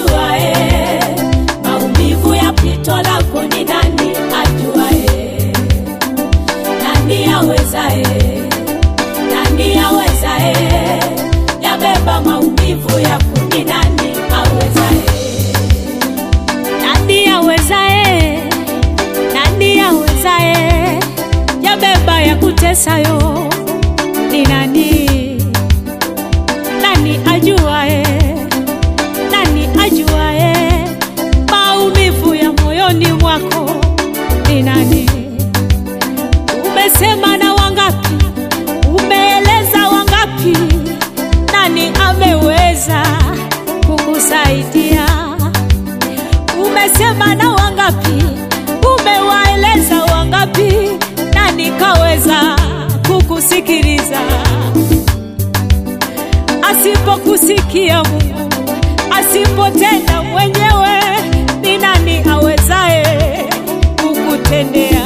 ajuae maumivu ya pito lako? Ni nani ajuae? Nani awezae? Nani awezae yabeba maumivu yako? Ni nani awezae? Nani awezae? Nani awezae yabeba ya kutesayo? Ni nani? Nani ajuae? Nani ajuae maumivu ya moyoni mwako? Ni nani? Umesema na wangapi? Umeeleza wangapi? Nani ameweza kukusaidia? Umesema na wangapi? Umewaeleza wangapi? Nani kaweza kukusikiliza? Asipokusikia Mungu, asipotenda mwenyewe, ni nani awezaye kukutendea?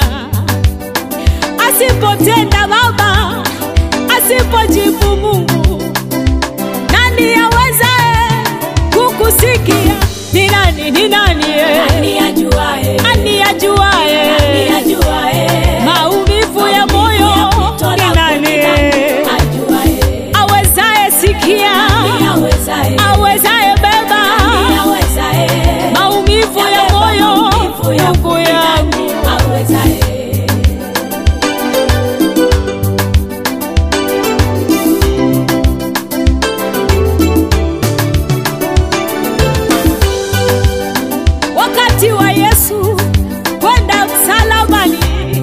Asipotenda Baba, asipojibu Mungu, nani awezaye kukusikia? Ni nani? Ni nani? eh? Nani ajuae? Nani ajuaye Nani ajuae maumivu ya moyo? pito Ni lako? nani Ni nani ajuae? awezaye sikia, Nani awezae? awezaye beba Nani awezae? maumivu ya Yabeba moyo? maumivu yako? Ndugu Ni yangu, nani awezae? wakati wa Yesu kwenda msalabani,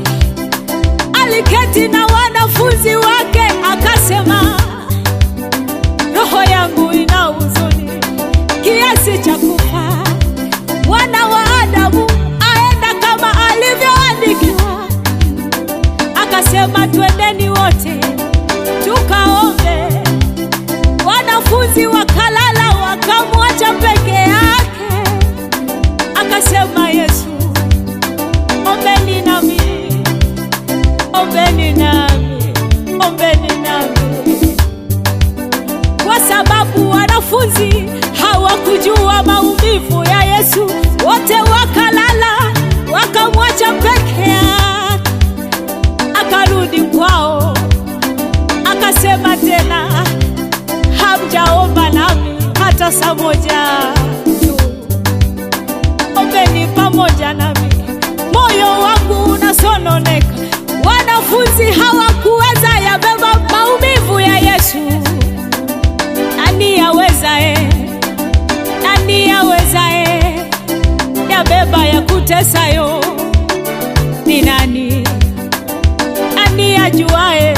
aliketi na wanafunzi wake akasema, roho yangu ina huzuni kiasi cha kufa, mwana wa Adamu aenda kama alivyoandikiwa. Akasema, twendeni wote tukaombe. Wanafunzi wakalala, wakamwacha peke yake. Akasema Yesu, ombeni nami, ombeni nami, ombeni nami, kwa sababu wanafunzi hawakujua maumivu ya Yesu. Wote wakalala, wakamwacha peke yake. Akarudi kwao, akasema tena, hamjaomba nami hata saa moja tu ombeni pamoja nami, moyo wangu unasononeka. Wanafunzi hawakuweza yabeba maumivu ya Yesu. Nani awezae? Nani awezae yabeba ya kutesayo? Ni nani? Nani ajuae?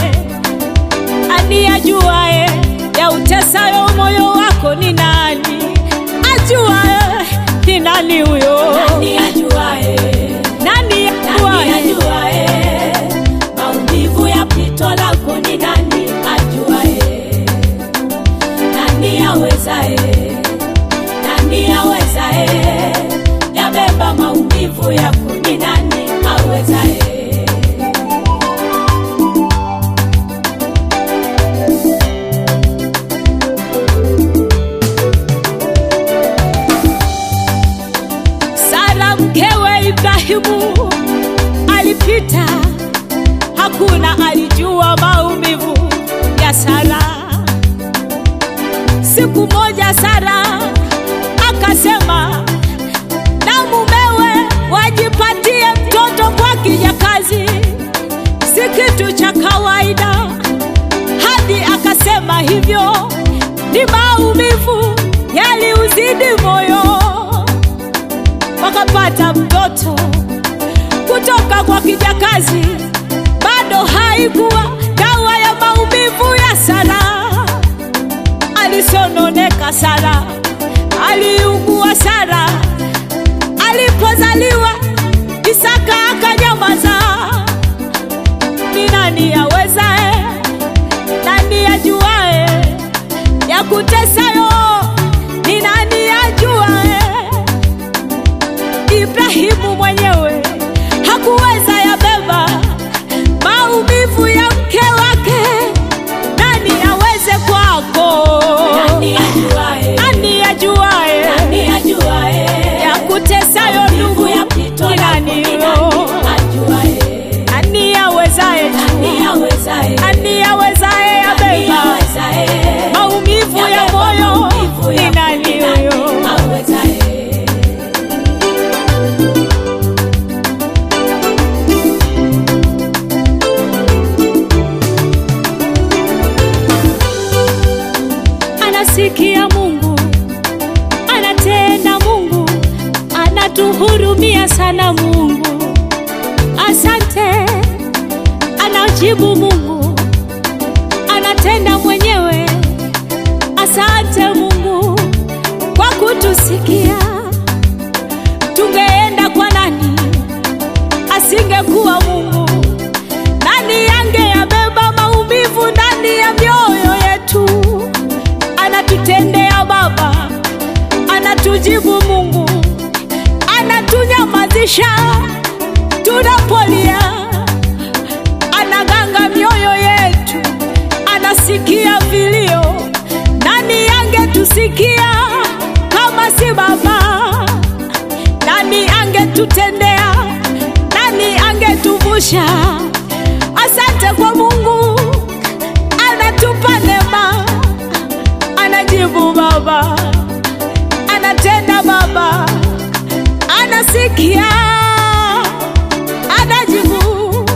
Nani ajuae ya utesayo moyo wako? Ni nani ajuae? Ni nani huyo? Nani ajuae? Nani Nani ajuae? ajuae? Maumivu ya pito lako ni nani ajuae? Nani awezae? Nani awezae? Yabeba maumivu yako ni nani awezae? Sara mkewe Ibrahimu alipita, hakuna alijua maumivu ya Sara. Siku moja Sara akasema na mumewe wajipatie mtoto kwa kijakazi, si kitu cha kawaida. Hadi akasema hivyo ni maumivu yaliuzidi moyo wakapata mtoto kutoka kwa kijakazi. Bado haikuwa dawa ya maumivu ya Sara. Alisononeka Sara, aliugua Sara. Alipozaliwa Isaka akanyamaza. Ni nani awezae? Nani ajuae ya kutesayo? Ni nani ajuae? Ibrahimu mwenyewe hakuweza yabeba maumivu ya mke wake. Nani aweze kwako? Nani ajuae? Nani ajuae? Nani anatuhurumia sana Mungu. Asante, anajibu Mungu, anatenda mwenyewe. Asante Mungu kwa kutusikia. Tungeenda kwa nani asingekuwa Mungu? Nani angeyabeba maumivu ndani ya mioyo yetu? Anatutendea Baba, anatujibu Mungu, anatunyamazisha tunapolia, anaganga mioyo yetu, anasikia vilio. Nani angetusikia kama si Baba? Nani angetutendea? Nani angetuvusha? Asante kwa Mungu, anatupa neema, anajibu Baba, anatenda Baba, anasikia, anajibu.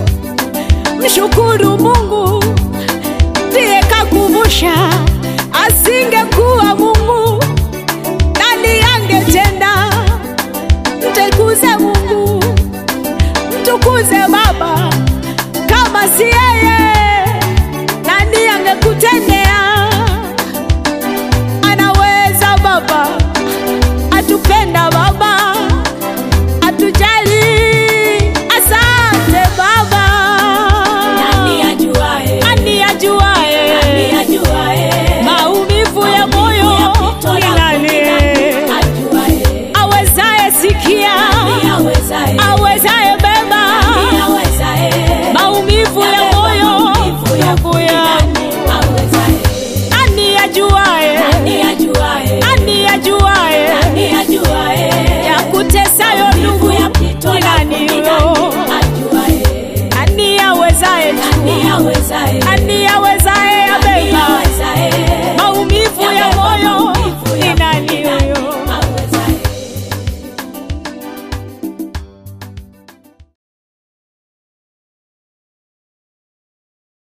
Mshukuru Mungu, ndiye kakuvusha, asinge